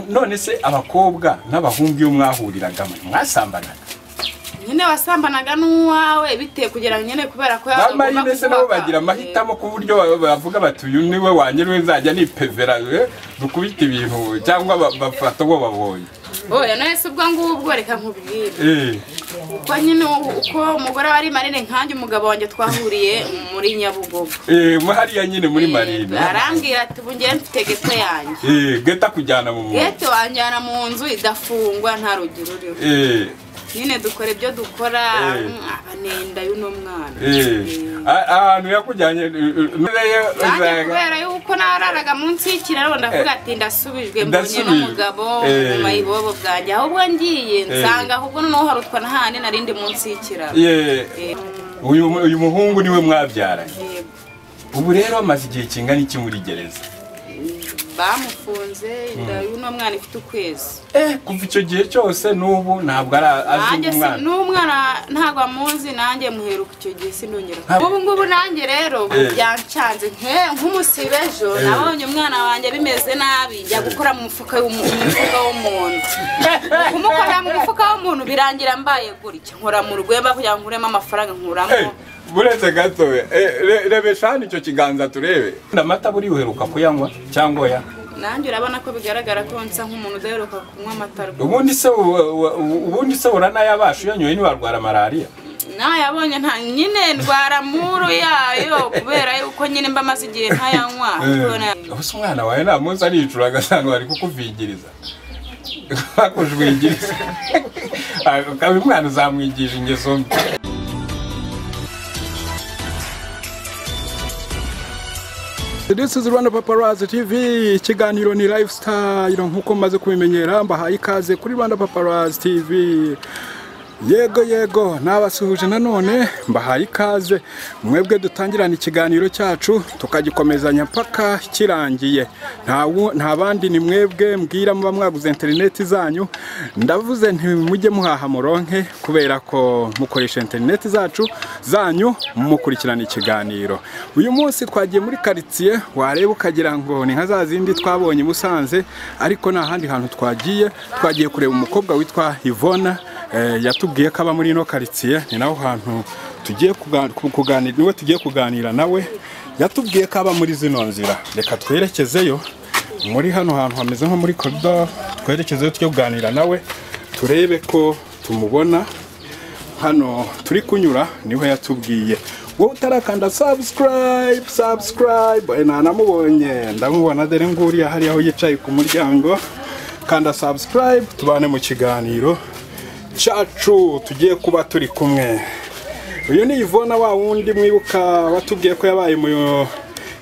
none se abakobwa n'abahungu iyo mwahuriraga mwe mwasambanaga nyine wasambanaga n'uwawe bitewe kugira ngo nyine kubera ko yaba bambaye mbese nabo bagira amahitamo ku buryo ba- bavuga bati uyu niwe wanjye niwe nzajya nipevera eh, dukubite ibintu cyangwa ba- bafata uwo babonye oya none se ubwo ngubwo reka nkubwire Eh, uko nyine u- uko umugore wari marine nkanjye umugabo wanjye twahuriye muri nyabugogo eh, mwe hariya nyine muri marine arambwira ati ubu njyewe mfite gete yanjye Eh, geta kujyana mu muntu gete wanjyana mu nzu idafungwa nta rugi ruriho Eh, nyine dukora ibyo dukora Eh. mm, abanenda y'uno mwana eh. Eh. A- ahantu yakujyanye eh, eh, ntureyo nanjye uzajya- kubera yuko nararaga munsi y'ikiraro ndavuga ati ndasubijwe mbonye ndasubijwe. n'umugabo Eh. nyuma y'ibobo bwanjye ahubwo ngiye Eh. nsanga ahubwo noneho harutwa n'ahandi narindi munsi y'ikiraro Eh, Eh, uyu uyu muhungu niwe mwabyaranye yego. ubu rero amaze igihe kingana iki muri gereza bamufunze inda y'uno mwana ifite ukwezi eh kuva icyo gihe cyose n'ubu ntabwo ari azi nanjye si umwana n'umwana ntabwo amuzi nanjye muheruka icyo gihe sinongera Ntabwo- ubu ngubu nanjye rero ubu Eh. byancanze nke- nk'umusibe ejo Eh. nabonye umwana wanjye bimeze nabi njya gukora mu mufuka w'umu- mu mufuka w'umuntu kumukorera mu mufuka w'umuntu birangira mbaye gutya nkora mu rwemba kugira ngo nkuremo amafaranga Eh, nkuramo buretse gato we Eh, re- rebesha hano icyo kiganza turebe amata buri uheruka kuyanywa cyangwa oya nanjye urabona ko bigaragara ko nsa nk'umuntu udaheruka kunywa amata rwose ubundi se u- u- u- ubundi se uranayabasha uyanyoye ntiwarwara malariya nayabonye nta nyine ndwara muru yayo kubera yuko nyine mba maze igihe ntayanywa ariko na- ubuse umwana wawe nta munsi aricura agasanga bari kukuvingiriza bakujwigiriza ukaba umwana uzamwigije ingeso mbi This is Rwanda Paparazzi TV ikiganiro ni lifestyle nkuko maze kubimenyera mbahaye ikaze kuri Rwanda Paparazzi TV yego yego nabasuhuje nanone mbahaye ikaze mwebwe dutangirana ikiganiro cyacu tukagikomezanya mpaka kirangiye nta wu- nta bandi ni mwebwe mbwira muba mwaguze interineti zanyu ndavuze nti mujye muhaha muronke kubera ko mukoresha interineti zacu zanyu mukurikirana ikiganiro uyu munsi twagiye muri karitsiye wareba ukagira ngo ni nka za zindi twabonye i Musanze ariko nta handi hantu twagiye twagiye kureba umukobwa witwa Ivona eh, yatubwiye ko aba muri ino karitsiye ni naho hantu tugiye kuga- ku- kuganira niwe tugiye kuganira nawe yatubwiye ko aba muri zino nzira reka twerekezeyo muri hano hantu hameze nko muri korido twerekezeyo tujye kuganira nawe turebe ko tumubona hano turi kunyura niho yatubwiye wowe utarakanda subscribe subscribe Eh, nanamubonye ndamubona dore nguriya hariya aho yicaye ku muryango kanda subscribe tubane mu kiganiro cyacu tugiye kuba turi kumwe uyu ni Yvonne wa wundi mwibuka watubwiye ko yabaye mu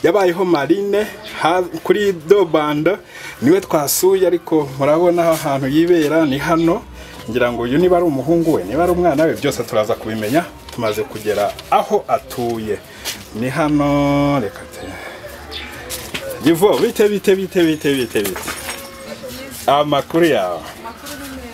yabayeho marine ha- kuri dobanda niwe twasuye ariko murabona aho hantu yibera ni hano ngira ngo uyu niba ari umuhungu we niba ari umwana we byose turaza kubimenya tumaze kugera aho atuye ni hano reka te Yivo bite bite bite bite bite bite amakuru yawe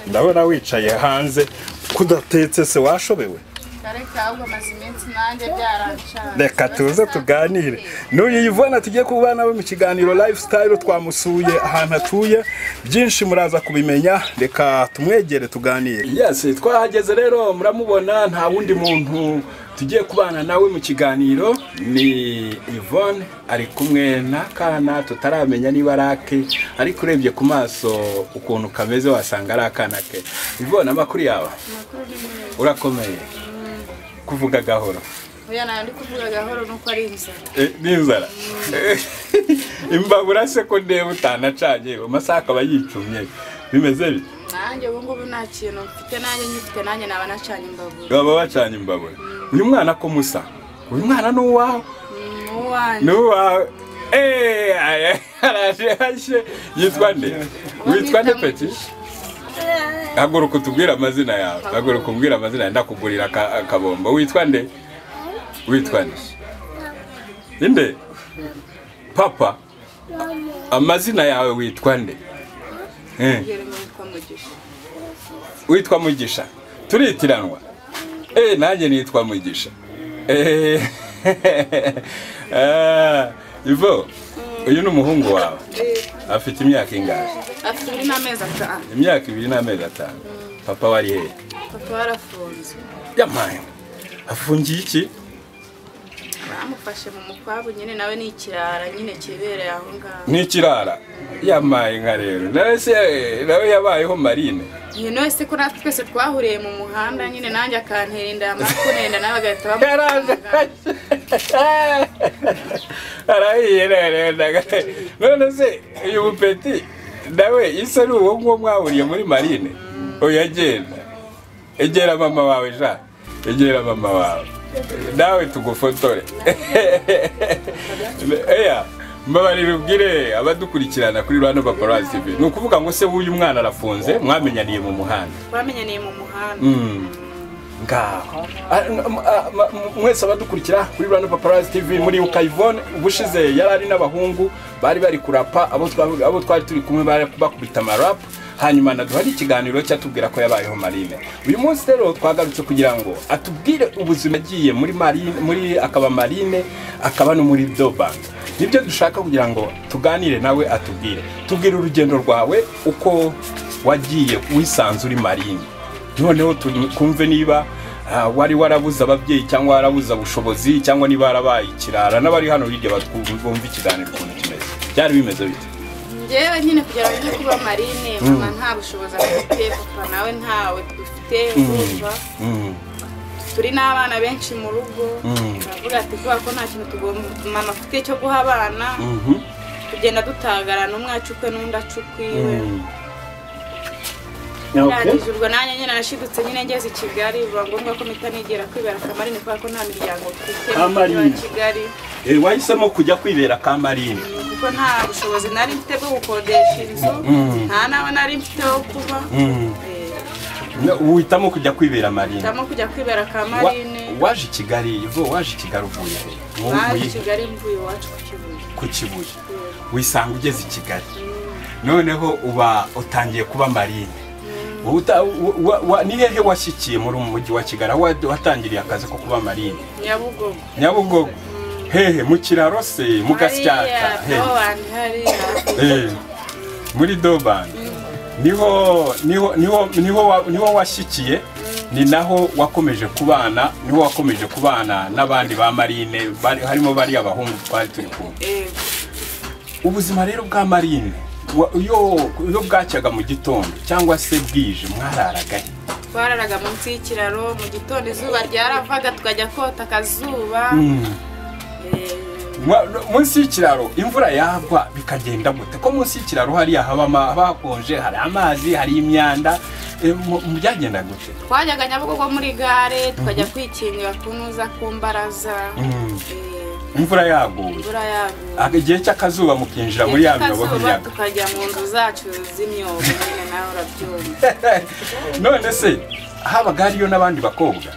ndabona wicaye hanze kudatetse se washobewe Ariko ahubwo amaze iminsi nanjye byaranshaje. reka tuze tuganire n'uyu yivona tugiye kuba nawe mu kiganiro lifestyle twamusuye ahantu atuye byinshi muraza kubimenya reka tumwegere tuganire yes twahageze rero muramubona nta wundi muntu tugiye kubana nawe mu kiganiro ni Yvonne ari kumwe n'akana tutaramenya niba ari ake ariko urebye ku maso ukuntu kameze wasanga ari akana ke Yvonne amakuru yawe urakomeye kuvuga gahoro Oya nayo ndi kuvuga gahoro nuko ari inzara Eh, n'inzara Eh, imbabura se ko ndeba utanacanye amasaha akaba yicumye bimeze bite nanjye ubu ngubu nta kintu mfite nanjye nyifite nanjye naba nacanye imbabura baba bacanye imbabura uyu mwana ko musa uyu mwana ni uwawe Mm, uwanjye ni uwawe Eh, aya- araje hashye yitwa nde witwa nde peti haguruka utubwire amazina yawe haguruka umbwire amazina yawe ndakugurira aka- akabombo witwa nde witwa nde inde papa amazina yawe witwa nde Eh. mbwira ngo witwa mugisha witwa mugisha turitiranwa eh nanjye nitwa mugisha Eh, ah, ivo uyu ni umuhungu wawe afite imyaka ingahe afite muri n'amezi atanu imyaka ibiri n'amezi atanu papa wari hehe papa warafunze yamaye afungiye iki bamufashe mu mukwabu nyine nawe ni ikirara nyine kibereye aho ngaho n'ikirara yamaye inka rero nawe se nawe yabayeho marine nyine wese ko natwe twese twahuriye mu muhanda nyine nanjye akantera inda yamara kunenda nawe agahita bamu yaraje arahiye rero ndaga- none se uyu mupeti nawe isa ni uwo nguwo mwahuriye muri marine oya genda egera mama wawe ja egera mama wawe nawe tugufotore eya mbabarira ubwire abadukurikirana kuri rwanda paparazzi tv ni ukuvuga ngo se w'uyu mwana arafunze mwamenyaniye mu muhanda twamenyaniye mu muhanda ngaho Ah, n- m- ah, ma- m- mwese abadukurikira kuri rwanda paparazzi tv muri ukayivone ubushize yari ari n'abahungu bari bari kurapa abo twa- abo twari turi kumwe bari bakubita amarapa hanyuma naduhari ikiganiro cyatubwira ko yabayeho marine uyu munsi rero twagarutse kugira ngo atubwire ubuzima yagiye muri marine muri akaba marine akaba no muri dobank nibyo dushaka kugira ngo tuganire nawe atubwire tubwire urugendo rwawe uko wagiye wisanze uri marine noneho tu- kumve niba ah, wari warabuze ababyeyi cyangwa warabuze ubushobozi cyangwa niba warabaye ikirara n'abari hano hirya batwumva bumva ikiganiro ukuntu kimeze byari bimeze bite njyewe nyine kugira ngo njye kuba marine mama nta bushobozi afite papa nawe ntawe dufite urumva Mm, turi n'abana benshi mu rugo Mm. turavuga ati kubera ko nta kintu tugomba mama afite cyo guha abana mhm, tugenda dutagarana umwe acukwe n'undi acukwe iwe mm. Okay. birangije ubwo nanjye nyine nashidutse nyine ngeze i kigali biba ngombwa ko mpita nigera kwibera akamarine kubera ko nta miryango mfite mu mujyi wa Kamarine. kigali Eh, wahisemo kujya kwibera kamarine kuko nta bushobozi nari mfite bwo gukodesha inzu nta n'aho nari mfite ho kuba Mm. Eh, No, uhitamo kujya kwibera marine hitamo kujya kwibera Wa- akamarine waje i kigali ivo waje i kigali uvuye he? Mu- baje i mu- kigali mvuye iwacu ku kibuye ku kibuye wisanga ugeze i kigali noneho uba utangiye kuba marine Uta- wa- wa- wa- ni hehe washyikiye muri uyu mujyi wa kigali aho wa- watangiriye akazi ko kuba marine nyabugogo nyabugogo hehe mu kiraro se mu gasyaka hariya hehe wanjye hariya Eh, muri dobani niho niho niho niho wa- niho washyikiye ni naho wakomeje kubana niho wakomeje kubana n'abandi ba marine bari- harimo bariya bahungu twari turi kumwe Eh, ubuzima rero bwa marine wa- iyo iyo bwacyaga mu gitondo cyangwa se bwije mwararagahe twararaga munsi y'ikiraro mu gitondo izuba ryaravaga tukajya kota akazuba Eh, munsi y'ikiraro imvura yagwa bikagenda gute ko munsi y'ikiraro hariya haba ama- haba hakonje hari amazi hari imyanda eh, mu- mu byagenda gute twajyaga nyabugogo muri gare tukajya kwikingira ku ntuza ku mbaraza Mm. Eh, imvura yaguye imvura yaguye Aka- igihe cy'akazuba mukinjira muri ya myobo Akazuba y'imiyaga tukajya mu nzu zacu z'imyobo nyine nawe urabyumva none se habaga hariyo n'abandi bakobwa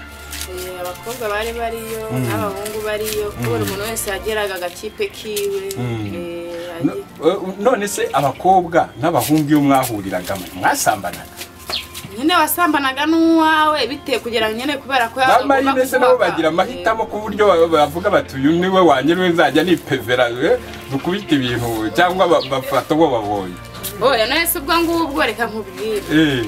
Eh, abakobwa bari bariyo n'abahungu bariyo kubera umuntu wese yageraga agakipe kiwe Eh, No- yagiye- eh, none se abakobwa n'abahungu iyo mwahuriraga mwe mwasambanaga nyine wasambanaga n'uwawe bitewe kugira ngo nyine kubera ko ba agomba marine se nabo kuguha- bagira amahitamo ku buryo ba- bavuga bati uyu niwe wanjye niwe nzajya nipevera eh, dukubite ibintu cyangwa ba- bafata uwo babonye oya nahise ubwo ngubwo reka nkubwire Eh,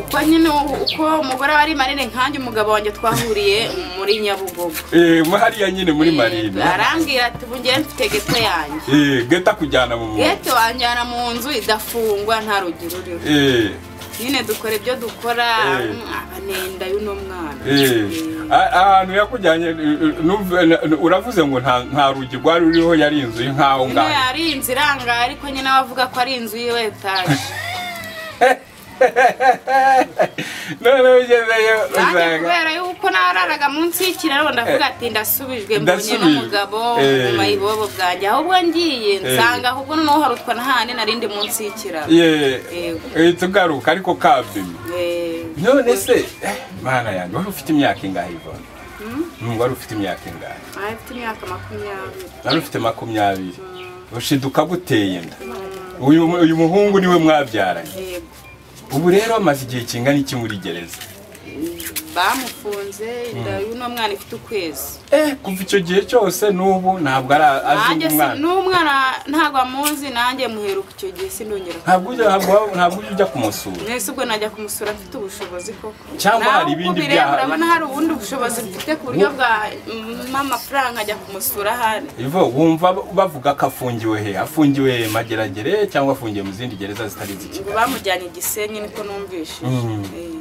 uko nyine u- uko umugore wari marine nkanjye umugabo wanjye twahuriye muri nyabugogo eh, mo hariya nyine muri marine arambwira ati ubu njyewe mfite geto yanjye Eh, geta kujyana mu muntu geto wanjyana mu nzu idafungwa nta rugi ruriho Eh, nyine dukora ibyo dukora Eh. mm, abanenda y'uno mwana eh. A- ahantu yakujyanye eh, eh, numve- n- n- uravuze ngo nta nta rugi rwari ruriho yari inzu y'inkaho nyine ngaho yari inzu irangaye ariko nyine we avuga ko ari inzu y'iwe etaje noneho ugezeyo nanjye usanga kubera yuko nararaga munsi y'ikiraro ndavuga ati ndasubijwe mbonye ndasubijwe. n'umugabo Eh. mu mayibobo bwanjye ahubwo ngiye nsanga ahubwo noneho harutwa n'ahandi narindi munsi y'ikiraro Yeah, Yego. uhita ugaruka ariko kabimye Eh, none se eh, mana yanjye wari ufite imyaka ingahe ivone Mm, wari ufite imyaka ingahe nari mfite imyaka makumyabiri wari ufite makumyabiri ushiduka guteye inda uyu uyu muhungu niwe mwabyaranye yego ubu rero amaze igihe kingana iki muri gereza bamufunze inda y'uno mwana ifite ukwezi eh kuva icyo gihe cyose n'ubu ntabwo ari azi nanjye si umwana n'umwana ntabwo amuzi nanjye muheruka icyo gihe sindongera ntabwo ujya ntabwo- ntabwo ujya ujya kumusura mwese ubwo najya kumusura mfite ubushobozi koko Cyangwa hari ibindi Nawe uko bireba byaha- urabona hari ubundi bushobozi mfite ku buryo bwa mpa amafaranga ajya kumusura ahari ivo wumva bavuga ko afungiwe he afungiwe mageragere cyangwa afungiye mu zindi gereza zitari izi ngo kigali bamujyanye i gisenyi niko numvishije Eh.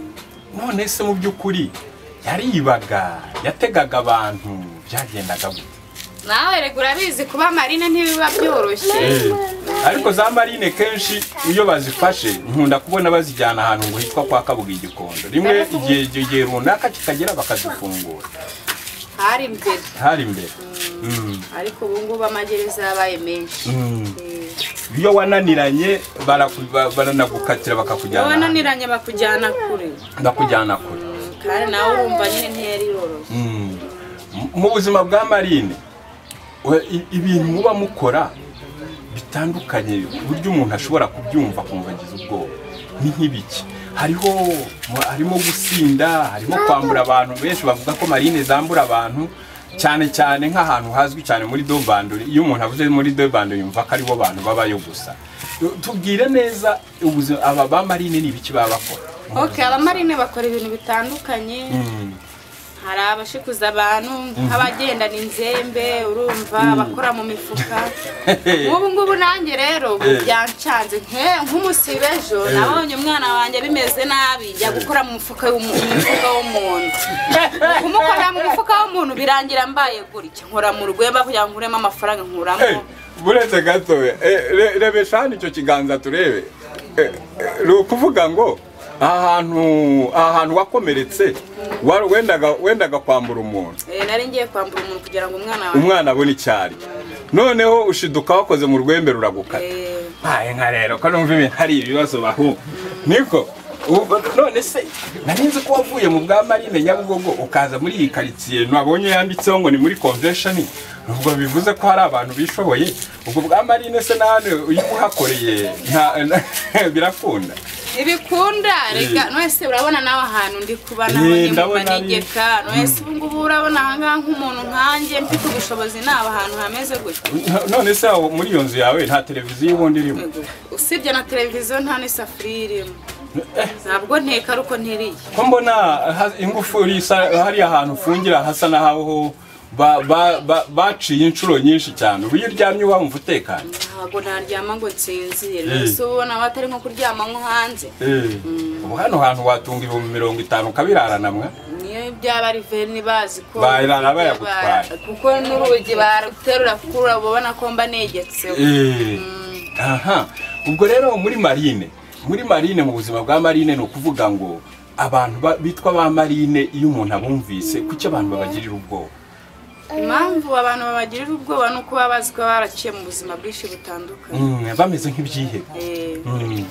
none se mu by'ukuri yaribaga yategaga abantu byagendaga gute nawe rega urabizi kuba marine ntibiba byoroshye ariko za marine kenshi iyo bazifashe nkunda kubona bazijyana ahantu ngo hitwa kwa kabuga igikondo rimwe igihe igihe runaka kikagera bakazifungura hari mbere hari imbere Mm. ariko ubu ngubu amagereza yabaye menshi Mm. iyo wananiranye baraku- ba- baranagukatira bakakujyana ahantu. wananiranye bakujyana kure bakujyana kure kandi nawe urumva nyine ntiyari yoroshye Mm. M- mu buzima bwa marine we- i- ibintu muba mukora bitandukanye ku buryo umuntu ashobora kubyumva akumva agize ubwoba ni nk'ibiki hariho mu- harimo gusinda harimo kwambura abantu benshi bavuga ko marine zambura abantu cyane cyane nk'ahantu hazwi cyane muri dobandori iyo umuntu avuze muri dobandori yumva ko aribo bantu babayo gusa tubwire neza ubuzima aba ba marine ni ibiki baba bakora ok abamarine bakora ibintu bitandukanye Mm. hari abashikuza abantu nk'abagendana inzembe urumva bakora mu mifuka nk'ubu ngubu nanjye rero ubu Eh. byancanze nke- nk'umusibe ejo nabonye umwana wanjye bimeze nabi njya gukora mu mufuka w'umu- mu mufuka w'umuntu kumukorera mu mufuka w'umuntu birangira mbaye gutya nkora mu rweba kugira ngo nkuremo amafaranga Eh, nkuramo buretse gatoya Eh, re- rebesha hano icyo kiganza turebe Eh, eh, ni ukuvuga ngo aha hantu aha hantu wakomeretse wari- wendaga wendaga kwambura umuntu Eh, nari ngiye kwambura umuntu kugira ngo umwana wanjye umwana abone icyari noneho ushiduka wakoze mu rwembe ruragukata Eh, baye nka rero ko numva ibintu hari ibibazo bahu niko ubu- none se nari nzi ko wavuye mu bwa marine nyabugogo ukaza muri iyi karitsiye nabonye yanditseho ngo ni muri convention ubwo bivuze ko hari abantu bishoboye ubwo bwa marine se na hano iyo uhakoreye nta- na- birakunda ibikunda reka Eh. nwese urabona nawe ahantu ndi kuba Eh, nabonye mu ndabona ari- manegeka nwese ubu ngubu urabona ahangaha nk'umuntu nkanjye mfite ubushobozi naba ahantu hameze gutya No- none se aho muri iyo nzu yawe nta televiziyo ubundi irimo Ego. usibye na televiziyo nta n'isafuriya irimo ntabwo nteka ariko ntiriye ko mbona ha- ingufuri isa- hariya ahantu ufungira hasa n'aho ba- ba- ba- baciye inshuro nyinshi cyane ubu iyo uryamye wumva utekanye ntabwo naryama ngo nsinzire Eh. mbese uba ubona batari nko kuryama nko hanze ubu hano hantu watunga ibihumbi mirongo itanu ukabirarana mwe niyo byaba ari veni bazi ko Bayirara bayagutwaye. kuko n'urugi baruterura kuko urabona ko mba negetseho aha ubwo rero muri marine muri marine mu buzima bwa marine ni ukuvuga ngo abantu ba- bitwa ba marine iyo umuntu abumvise kuki abantu babagirira ubwoba impamvu abantu babagirira ubwoba ni uko baba bazi ko baba baraciye mu buzima bwinshi butandukanye Mm, bameze nk'ibyihebe Eh, Mm.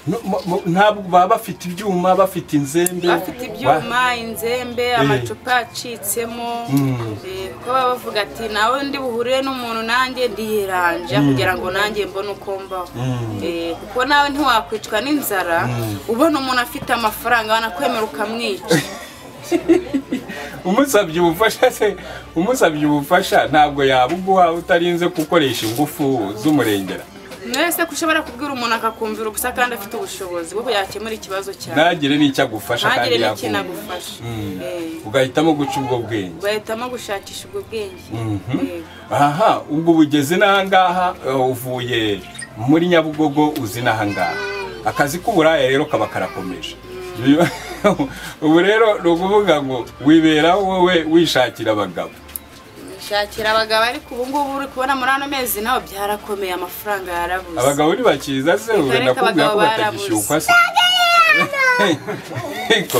No- mo- mo- ntabwo baba bafite ibyuma bafite inzembe bafite ibyuma inzembe amacupa acitsemo Mm. eh, kuko baba bavuga ati nawe ndi buhure n'umuntu nanjye ndiyeranja kugira ngo nanjye mbone uko mbaho Mm. Eh, kuko nawe ntiwakwicwa n'inzara ubona umuntu afite amafaranga banakwemera ukamwica umusabye ubufasha se umusabye ubufasha ntabwo yabuguha utarinze gukoresha ingufu z'umurengera mwese ko ushobora kubwira umuntu akakumvira ubusa kandi afite ubushobozi bwo yakemura ikibazo cyawe ntagire n'icyo agufasha kandi ntagire n'ikintu yakumva agufasha Mm. Eh. ugahitamo guca ubwo bwenge bahitamo gushakisha ubwo bwenge Mhm. Yego. aha ubwo ubugeze n'ahangaha eh, uvuye muri nyabugogo uzi n'ahangaha akazi k'uburaya rero kaba karakomeje Biba- ubu rero ni ukuvuga ngo wibera wowe wishakira abagabo nshakira abagabo ariko ubu ngubu uri kubona muri ano mezi nawe byarakomeye amafaranga yarabuze abagabo ntibakiza se ubu Ariko nakubwira ko abagabo batagishyukwa se ariko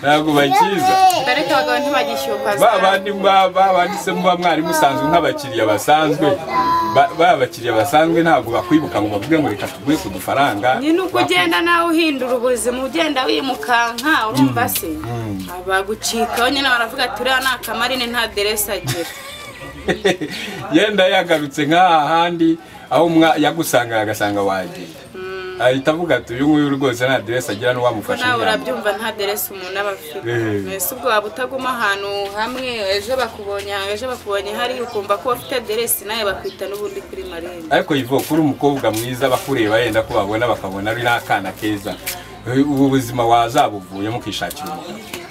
ntabwo bakiza ariko abagabo ntibagishyukwa ba bandi ba- ba- banditsemo ba mwarimu usanzwe nk'abakiriya basanzwe ba ba bakiriya basanzwe ntabwo bakwibuka ngo bavuge ngo reka tuguhe ku dufaranga nyine uko ugenda nawe uhindura ubuzima ugenda wimukanka urumva se abagucikaho nyine baravuga ati uriya ni akamarine nta deresi agira yenda yagarutse nk'aha handi aho umwa- yagusangaga agasanga wagiye ahita avuga ati uyu nguyu rwose nta aderesi agira ko n'uwamufasha nawe inama urabyumva nta deresi umuntu aba afite Eh. mbese ubwo waba utaguma ahantu hamwe ejo bakubonye aha, ejo bakubonye hariya ukumva ko ufite deresi nawe bakwita n'ubundi kuri marembo ariko yivuga kuri umukobwa mwiza bakureba yenda ko babona bakabona ari n'akana keza Eh, ubu buzima wazabuvuyemo ukishakira umuntu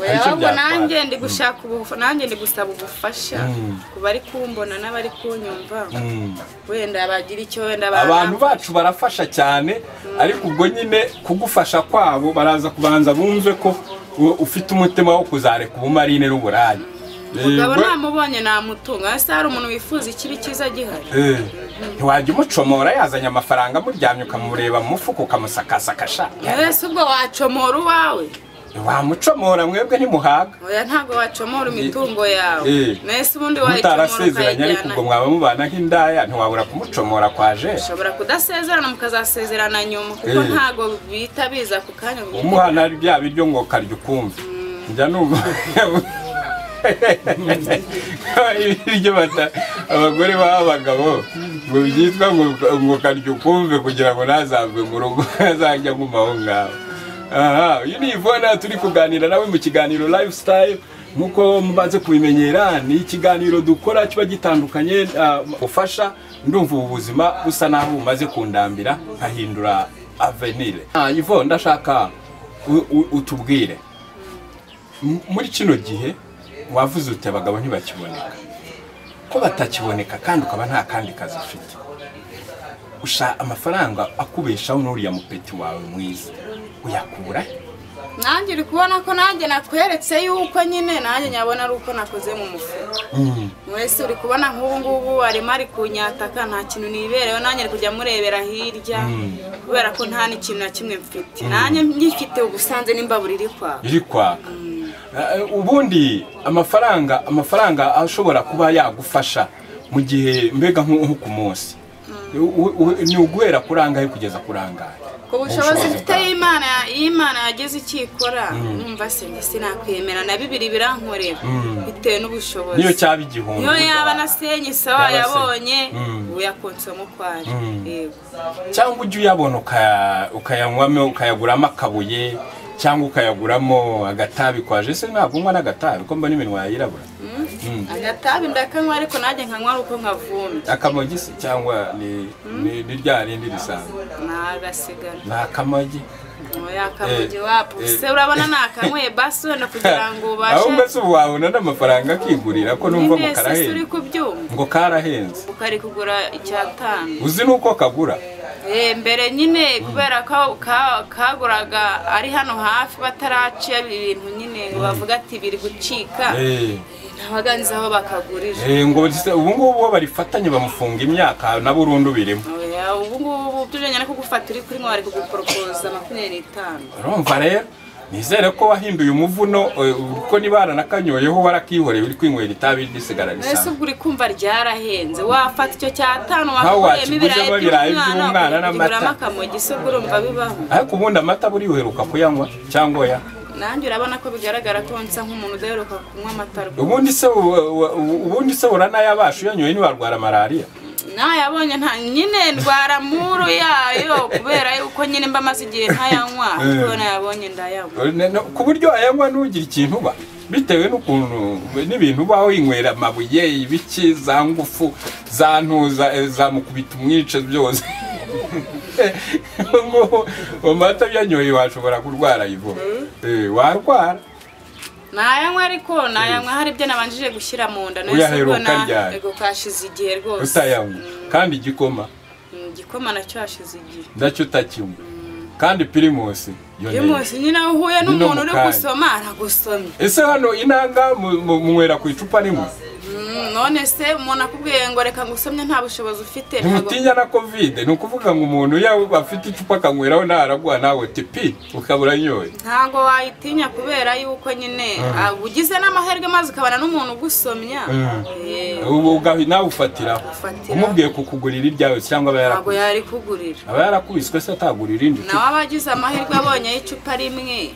Hari icyo ahubwo byatwara. nanjye ndi gushaka ubu nanjye ndi gusaba ubufasha ku bari kumbona n'abari kunyumva wenda bagira icyo wenda ba- abantu bacu barafasha cyane ariko ubwo nyine kugufasha kwabo baraza kubanza bumve ko u- ufite umutima wo kuzareka ubumarine n'uburaya umugabo Yego. namubonye namutunga ese hari umuntu wifuza ikibi cyiza gihari Eh, ntiwajya umucomora yazanye amafaranga amuryamye ukamureba mu mufuka ukamusakasakasha ese ubwo wacomora uwawe wamucomora mwebwe ntimuhaga oya ntabwo wacomora imitungo yawe Eh. mbese ubundi wayicomora mutarasezeranye ariko ubwo mwaba mubana nk'indaya ntiwabura kumucomora kwa jeri ushobora kudasezerana mukazasezerana nyuma kuko Eh. ntabwo bihita biza ako kanya ngo umuha na bya biryo ngo karya ukumve njya numva ibiryo bata abagore baba abagabo ngo byitwa ngo ngo karya ukumve kugira ngo ntazave mu rugo azajya aguma aho ngaho aha uyu ni ivona turi kuganira nawe mu kiganiro lifestyle nkuko mubanze kubimenyera ni ikiganiro dukora kiba gitandukanye ah, ufasha ndumva ubu buzima busa naho bumaze kundambira nkahindura avenire Ah, Yvonne ndashaka u- u- utubwire M- muri kino gihe wavuze uti abagabo ntibakiboneka ko batakiboneka kandi ukaba nta kandi kazi ufite ushaka amafaranga akubeshaho n'uriya mupeti wawe mwiza uyakura he? nanjye uri kubona ko nanjye nakweretse yuko nyine nanjye nyabona ari uko nakoze mu mufuka mwese uri kubona nk'ubu ngubu arimo ari kunyataka nta kintu nibereyeho nanjye ari kujya murebera hirya kubera ko nta n'ikintu na kimwe mfite nanjye nyifite ubusanze n'imbabura iri kwawe iri kwaka Eh, ubundi amafaranga amafaranga ashobora kuba yagufasha mu gihe mbega nko nko ku munsi U- u- ni uguhera kuri angahe kugeza kuri angahe ku bushobozi Ubushobozi mfite y'imana y'imana yageze icyo ikora numva se njye sinakwemera na bibiri birankorera bitewe n'ubushobozi niyo cyaba igihumbi niyo yaba nasenye Yaba sawa se- yabonye Mm. ubu yakonsoma ukwari yego cyangwa ujye uyabona uka- ukayanywamo ukayaguramo akabuye cyangwa ukayaguramo agatabi kwa jese ntabwo unywa n'agatabi ko mbona iminwa yayirabura agatabi ndakanywa ariko nanjye nkanywa ari uko nkavumye akamagi se cyangwa ni ni- ni rya rindi risanzwe nagasigara ni akamagi yakamugi Eh, wapu eh. se urabona nakanyweye basi wenda kugira ngo aho ubashe mbese ubu wabona n'amafaranga akigurira ko numva ngo mwese se karahenze uri kubyumva ngo karahenze ukari kugura icyatanu uzi n'uko kagura Eh, mbere nyine kubera ko ka- kaguraga ari hano hafi bataraciye ibintu nyine ngo bavuga ati biri gucika Eh, nabaga nzi aho bakagurira eh, ngo se- ubu ngubu uwo barifatanye bamufunga imyaka na burundu birimo Oya, ubu ngubu byujyanye no kugufata uri kuri mwe bari kuguporopoza makumyabiri n'itanu urumva rero nizere ko wahinduye umuvuno eh, kuko niba naranakanyoyeho warakihoreye uri kwinywera itabi risigara mbese risanzwe ubwo uri kumva ryarahenze wafata icyo cyatanu Nkaho wakuyemo wakiguzemo ibirayi ibirayi by'umwana by'umwana n'amata. ukiguramo akamogi se ubwo urumva bibaho ariko ubundi amata buri uheruka kuyanywa cyangwa ya nanjye urabona ko bigaragara ko nsa nk'umuntu udaheruka kunywa amata rwose ubundi se u- u- u- ubundi se uranayabasha uyanyoye ntiwarwara malariya nayabonye nta nyine ndwara muru yayo kubera yuko nyine mba maze igihe ntayanywa ariko nayabonye ndayanywa Ne- ne- ku buryo wayanywa ntugire ikintu uba bitewe n'ukuntu n'ibintu uba winywera amabuye ibiki za ngufu za ntuza eh, za mukubita umwice byose Ngo mu mata byanyoye washobora kurwara ivo warwara nayanywa ariko nayanywa hari ibyo nabanjije gushyira mu nda Uyaheruka ryari? ego kashize igihe rwose utayanywa kandi igikoma Mm, igikoma nacyo hashize igihe ndacyo utakinywa kandi pirimusi yo iyo neza. munsi nyine aho uhuye Ni no n'umuntu mu uri kanya. gusoma aragusomye ese hano inanga mu- mu- munywera ku icupa rimwe Mm, none se umuntu akubwiye ngo reka ngusomye nta bushobozi ufite ntabwo- ntimutinya na kovide ni ukuvuga ngo umuntu yaba afite icupa akanyweraho ntaragwa nawe tipi ukabura nyoye ntabwo wayitinya kubera yuko nyine ah, ugize n'amahirwe maze ukabana n'umuntu ugusomya Eh, ubu ugahi- nawe ufatiraho Ufatiraho. umubwiye kukugurira iryawe cyangwa aba ntabwo yarakubise yari kugurira aba yarakubiswe se atagura irindi nawe aba agize amahirwe abonye y'icupa rimwe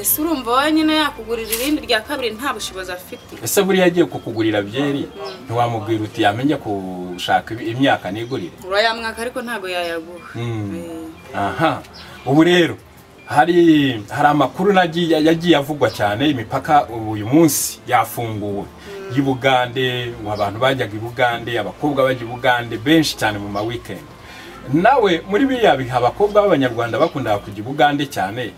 ese urumva wowe nyine yakugurira irindi rya kabiri nta bushobozi afite ese buriya agiye kukugurira byeri ntiwamubwira uti yamenye gushaka imyaka nigurire urayamwaka ariko ntabwo yayaguha Mm. Eh, aha ubu rero hari hari amakuru nagiye- yagiye avugwa cyane imipaka ubu uyu munsi yafunguwe y'I Bugande abantu bajyaga i Bugande abakobwa bajya i Bugande benshi cyane mu ma weekend nawe muri biriya bihe abakobwa b'abanyarwanda bakundaga kujya i Bugande cyane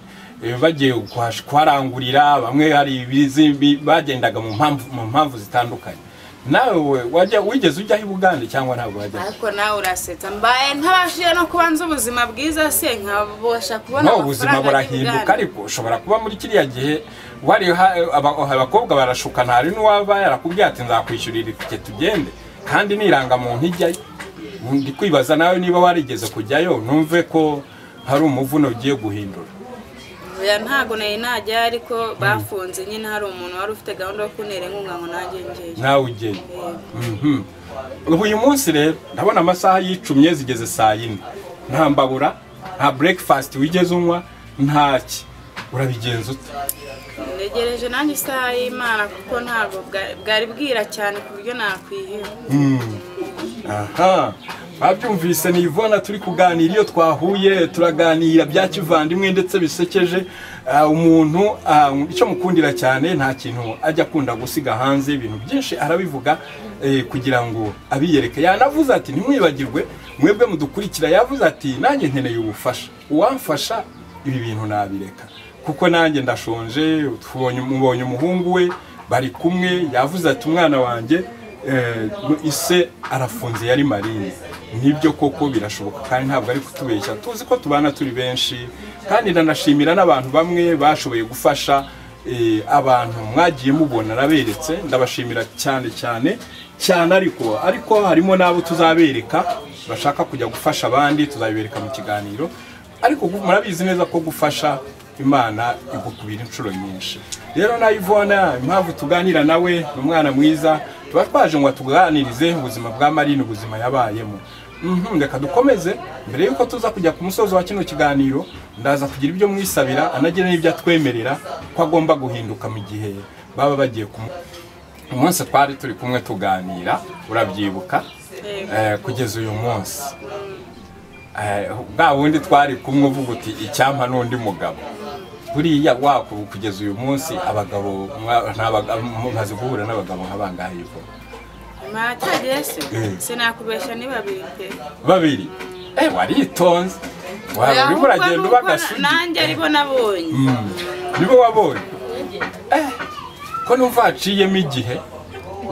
eh, bagiye kuhash- kuharangurira bamwe hari ibizi- bagendaga mu mpamvu mu mpamvu zitandukanye nawe wajya wigeze ujya i Bugande cyangwa ntabwo wajya ariko nawe urasetsa mbaye ntabashije no kuba nzi ubuzima bwiza se nkabasha kubona no ubuzima burahinduka ariko ushobora kuba muri kiriya gihe wari ha- aba- abakobwa barashuka ntari n'uwaba yarakubwiye ati nzakwishyurira itike tugende kandi nirangamuntu ijyayo ndi kwibaza nawe niba warigeze kujyayo numve ko hari umuvuno ugiye guhindura oya ntago nari najya ariko bafunze nyine hari umuntu wari ufite gahunda yo kuntera inkunga ngo nanjye ngeyo nawe ujyeyo Mhm. ubu uyu munsi rero ndabona amasaha yicumye zigeze saa yine nta mbabura nta breakfast wigeze unywa ntaki urabigenza ute ntegereje nanjye isaha y'imana kuko ntabwo bwa- bwari bwira cyane ku buryo nakwiheba aha babyumvise ni Yvonne turi kuganira iyo twahuye turaganira bya kivandimwe ndetse bisekeje Ah, umuntu ah, icyo mukundira cyane nta kintu ajya akunda gusiga hanze ibintu byinshi arabivuga eh, kugira ngo abiyereke yanavuze ati ntimwibagirwe mwebwe mudukurikira yavuze ati nanjye nkeneye ubufasha uwamfasha ibi bintu nabireka kuko nanjye ndashonje tubonye mubonye umuhungu we bari kumwe yavuze ati umwana wanjye eh, ise arafunze yari marine nibyo koko birashoboka kandi ntabwo ari kutubeshya tuzi ko tubana turi benshi kandi ndanashimira n'abantu bamwe bashoboye gufasha eh, abantu mwagiye mubona naberetse ndabashimira cyane cyane cyane ariko ariko harimo n'abo tuzabereka bashaka kujya gufasha abandi tuzabibereka mu kiganiro ariko gu- murabizi neza ko gufasha imana igukubira inshuro nyinshi rero na ivona impamvu tuganira nawe ni umwana mwiza tuba twaje ngo tuganirize ubuzima bwa marine ubuzima yabayemo Mhm, reka dukomeze mbere y'uko tuza kujya ku musozo wa kino kiganiro ndaza kugira ibyo mwisabira anagira n'ibyo atwemerera ko agomba guhinduka mu gihe baba bagiye kumu umunsi twari turi kumwe tuganira urabyibuka Eh, kugeza uyu munsi Eh, bwa bundi twari kumwe uvuga uti icyampa n'undi mugabo buriya waku kugeza uyu munsi abagabo mwa- ntabaga- mumaze guhura n'abagabo nka bangahe yuko mwaratagiye se Eh. sinakubeshya ni babiri pe babiri eh waritonze waba urimo Ahubwo uragenda uba nuko na- agasugi nanjye aribo nabonye nibo wabonye eh ko numva haciyemo igihe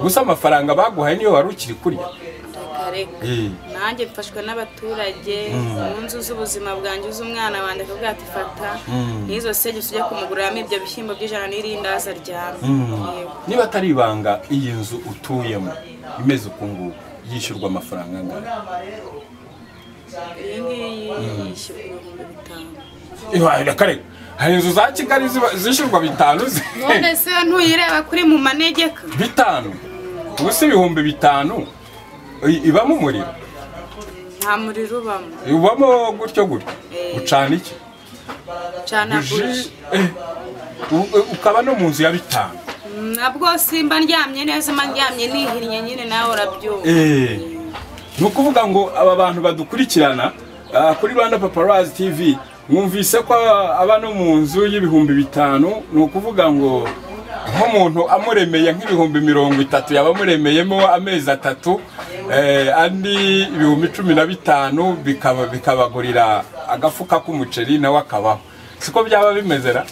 gusa amafaranga baguhaye niyo wari ukiri kurya Reka. Eh. nanjye mfashwe n'abaturage mu nzu z'ubuzima bwanjye z'umwana wanjye akavuga ati fata n'izo segisi ujya kumuguriramo ibyo bishyimbo by'ijana n'irindaza ryame Yego. niba atari ibanga iyi nzu utuyemo imeze uku nguku yishyurwa amafaranga angana iyi ngiyi yishyura ibihumbi bitanu Ibaye kare hari inzu za Kigali ziba- zishyurwa bitanu zi- none se ntuyireba kuri mu manegeka bitanu ubu si ibihumbi bitanu i- ibamo umuriro nta muriro ubamo ubamo gutyo gutyo Eh. ucana iki cana buji Ji- eh, u- u- ukaba no mu nzu ya bitanu nabwo simba ndyamye neza mba ndyamye nihinnye nyine nawe urabyumva Eh, ni ukuvuga ngo aba bantu badukurikirana ah, kuri rwanda paparazi tv mwumvise ko aba no mu nzu y'ibihumbi bitanu ni ukuvuga ngo nk'umuntu amuremeye nk'ibihumbi mirongo itatu yaba amuremeyemo amezi atatu eh, andi ibihumbi cumi na bitanu bikaba bikabagurira agafuka k'umuceri nawe akabaho siko byaba bimeze ra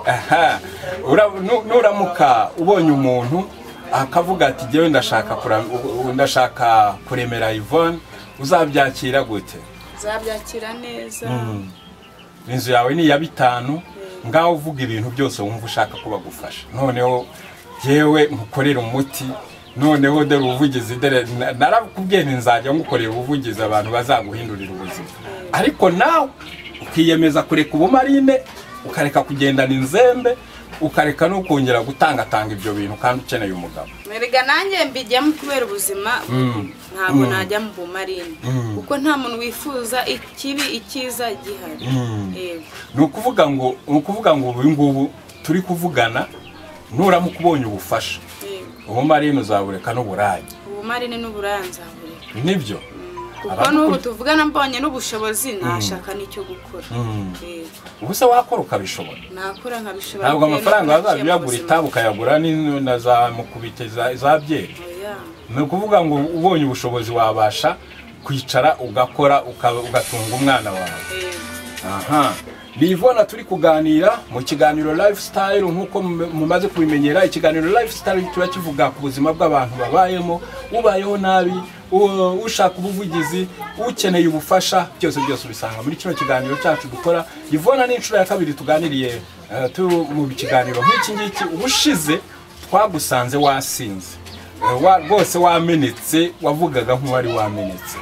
Aha. Ura- nu- nuramuka ubonye umuntu akavuga ati jyewe ndashaka kura- u- u- ndashaka kuremera Yvonne uzabyakira gute zabyakira neza inzu yawe ni iya bitanu ngaho uvuga ibintu byose wumva ushaka ko bagufasha noneho jyewe nkukorera umuti noneho dore ubuvugizi dore na- narakubwiye nti nzajya ngukorera ubuvugizi abantu bazaguhindurira ubuzima ariko nawe ukiyemeza kureka ubumarine ukareka kugendana inzembe ukareka no kongera gutangatanga ibyo bintu kandi ukeneye umugabo Erega nanjye mbijyamo kubera ubuzima ntabwo najya mu bumarine kuko nta muntu wifuza ikibi icyiza gihari Yego. ni ukuvuga ngo ni ukuvuga ngo ubu ngubu turi kuvugana nuramuka ubonye ubufasha Yego. ubumarine uzabureka n'uburage ubumarine n'uburanza buri nibyo kuko n'ubu tuvugana mbonye n'ubushobozi nashaka n'icyo gukora Yego. ubuse wakora ukabishobora nakora nkabishobora ntabwo bitewe amafaranga n'uko naciye bazajya mu uyagura buzima. itabu ukayagura ni- na za mukubite za- za byeri Oya. ni ukuvuga ngo ubonye ubushobozi wabasha kwicara ugakora uka- ugatunga umwana wawe Yego. aha ni Yvonne turi kuganira mu kiganiro lifestyle nk'uko mum- mumaze kubimenyera ikiganiro lifestyle tuba kivuga ku buzima bw'abantu babayemo ubayeho nabi u- ushaka ubuvugizi ukeneye ubufasha byose byose ubisanga muri kino kiganiro cyacu dukora Yvonne ni inshuro ya kabiri tuganiriye eh, tu- mu kiganiro nk'iki ngiki ubushize twagusanze wasinze Eh, wa- rwose wamenetse wavugaga nk'uwari wamenetse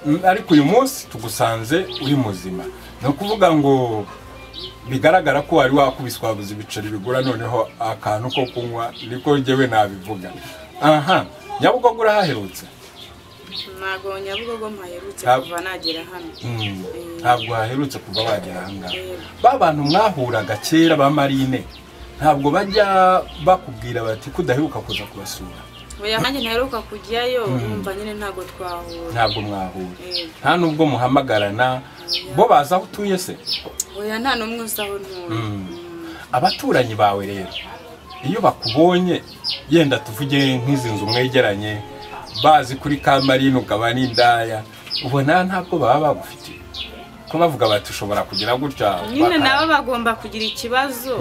Mm, ariko uyu munsi tugusanze uri muzima ni ukuvuga ngo bigaragara ko wari wakubiswabuza ibiceri bigura noneho akantu ko kunywa niko njyewe nabivuga aha nyabugogo urahaherutse ntabwo nyabugogo mpaherutse Ntabwo- kuva nagera hano Mm, ntabwo waherutse kuva wagera ahangaha ba bantu mwahuraga kera ba marine ntabwo bajya bakubwira bati kudaheruka kuza kubasura oya nanjye ntaheruka kujyayo numva nyine ntabwo twahura ntabwo mwahura Yego. nta nubwo muhamagarana bo baza aho utuye se oya nta n'umwe usaho ntura abaturanyi bawe rero iyo bakubonye yenda tuvuge nk'izi nzu mwegeranye bazi kuri kamarine ukaba n'indaya ubona ntabwo baba bagufitiye ko bavuga bati ushobora kugira gutya nyine baka- nabo bagomba kugira ikibazo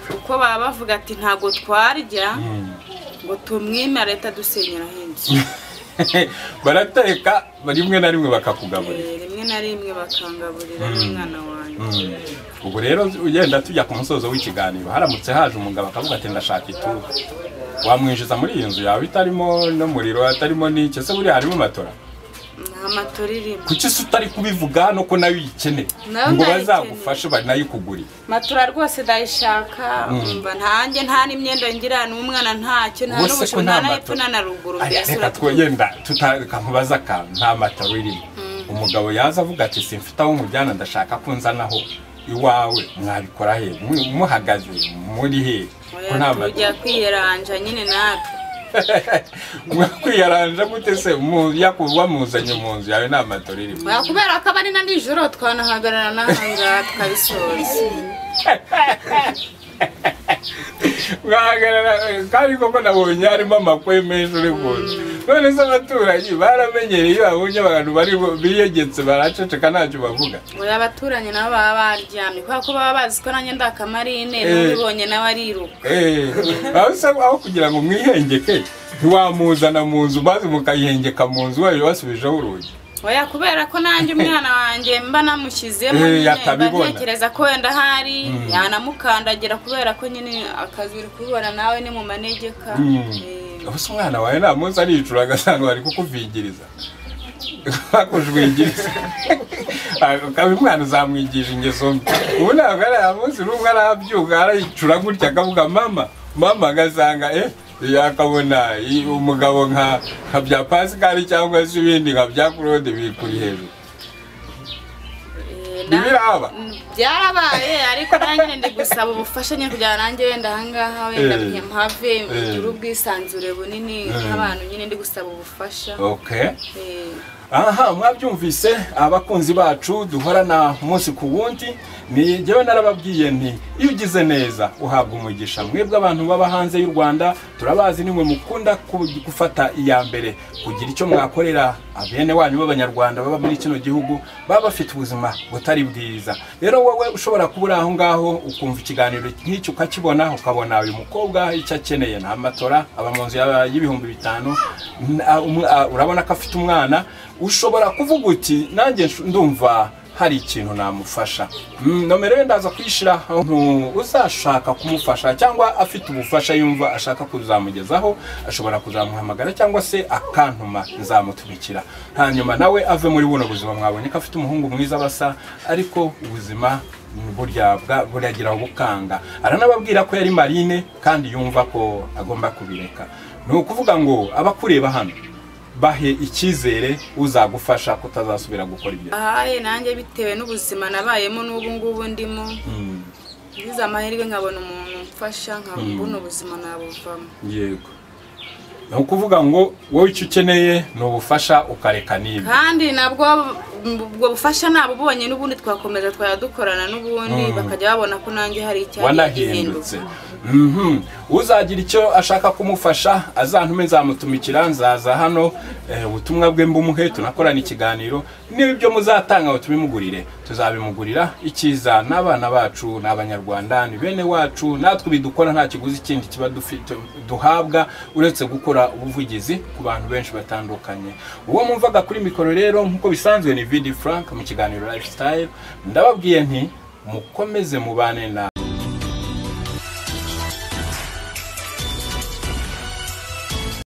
kuko baba bavuga ati ntabwo twarya Mm. ngo tumwime leta dusenyera henshi barateka rimwe na rimwe bakakugaburira rimwe na rimwe bakangaburira n'umwana wanjye Mm. ubu rero ugenda tujya ku musozo w'ikiganiro haramutse haje umugabo akavuga ati ndashaka ituru wamwinjiza muri iyi nzu yawe itarimo n'umuriro atarimo n'iki ese buriya harimo matora nta matora irimo kuki se utari kubivuga hano ko nayo uyikeneye Nayo ngo ndayikeneye. bazagufashe banayikugurire matora rwose ndayishaka umva ntanjye nta n'imyenda ngira n'umwana ntacyo nta Ubwo se ko n'ubushobozi nta nta na hepfo matora? na na ruguru Ari, mbese reka uratwumva. twegenda tukamubaza akantu nta mataro irimo umugabo yaza avuga ati simfite aho mujyana ndashaka ko nzanaho iwawe mwabikora he Mu- muhagaze muri he ko nta Oya, mataro tujya kwiyeranja nyine natwe mwakwiyaranja gute se Mu- yaku- wamuzanye mu nzu yawe nta matoro irimo Oya, kubera ko aba ari na nijoro twanahagarara n'ahangaha tukabisoza mwahagarara eh, kandi koko nabonye harimo amakwe menshi uri ku nzu none se abaturanyi baramenyereye iyo babonye abantu bari biyegetse baraceceka ntacyo bavuga oya abaturanyi nabo baba baryamye kubera ko baba bazi ko nanjye ndakamarine Eh. n'ubibonye nawe ariruka Eh, aho usaba aho kugira ngo mwihengeke ntiwamuzana mu nzu maze mukayihengeka mu nzu wayo wasubijeho urugi oya kubera ko nanjye umwana wanjye mba namushyizemo Eh, nyine mba atabibona. ntekereza ko wenda ahari yanamukandagira kubera ko nyine akazi uri kubibona nawe ni mu manegeka Eh, aho se umwana wawe nta munsi aricura agasanga bari kukuvingiriza bakujwingiriza ukaba umwana uzamwigisha ingeso mbi ubu ntabwo ari aya munsi n'umwe arabyuka arayicura gutya akavuga mama mama agasanga eh yakabona i- umugabo nka nka bya pasikari cyangwa se ibindi nka bya claude bikuri hejuru eh, na- ntibiraba byarabaye ariko nanjye ndi gusaba ubufasha nyine kugira ngo nanjye wenda ahangaha wenda Eh. mpave ngire ubwisanzure bunini nk'abantu nyine ndi gusaba ubufasha okay Eh, aha mwabyumvise abakunzi bacu duhorana umunsi ku wundi ni njyewe narababwiye nti iyo ugize neza uhabwa umugisha mwebwe abantu baba hanze y'u rwanda turabazi nimwe mukunda ku- gufata iya mbere kugira icyo mwakorera abene wanyu b'abanyarwanda baba muri kino gihugu baba bafite ubuzima butari bwiza rero wowe ushobora kuba uri aho ngaho ukumva ikiganiro nk'iki ukakibona ukabona uyu mukobwa icyo akeneye nta matora aba mu nzu yaba- y'ibihumbi bitanu n- a- um- a- urabona ko afite umwana ushobora kuvuga uti nanjye nshu- ndumva hari ikintu namufasha Mm, nomero ye ndaza kuyishyira ahantu uzashaka kumufasha cyangwa afite ubufasha yumva ashaka kuzamugezaho ashobora kuzamuhamagara cyangwa se akantuma nzamutumikira hanyuma nawe ave muri buno buzima mwabonye ko afite umuhungu mwiza basa ariko ubuzima mm, burya bwa- buragira bukanga aranababwira ko yari marine kandi yumva ko agomba kubireka ni ukuvuga ngo abakureba hano bahe icyizere uzagufasha kutazasubira gukora ibyo ahaye nanjye bitewe n'ubuzima nabayemo n'ubu ngubu ndimo Mm. ngize amahirwe nkabona umuntu umfasha nkabona ubuzima nabuvamo yego ni ukuvuga ngo wowe icyo ukeneye ni ubufasha ukareka n'ibi kandi nabwo ubwo bufasha nabo bubonye n'ubundi twakomeza twajya dukorana n'ubundi bakajya babona ko nanjye hari icyagiye wanahindutse Mhm. uzagira icyo ashaka kumufasha azantume nzamutumikira nzaza hano eh, ubutumwa bwe mbumuhe tunakorana ikiganiro n'ibyo muzatanga ngo tubimugurire tuzabimugurira icyiza n'abana bacu n'abanyarwanda ni bene wacu natwe bidukora nta kiguzi kindi kiba dufite duhabwa uretse gukora ubuvugizi ku bantu benshi batandukanye uwo mwumvaga kuri mikoro rero nk'uko bisanzwe ni vidi frank mu kiganiro lifestyle ndababwiye nti mukomeze mubane na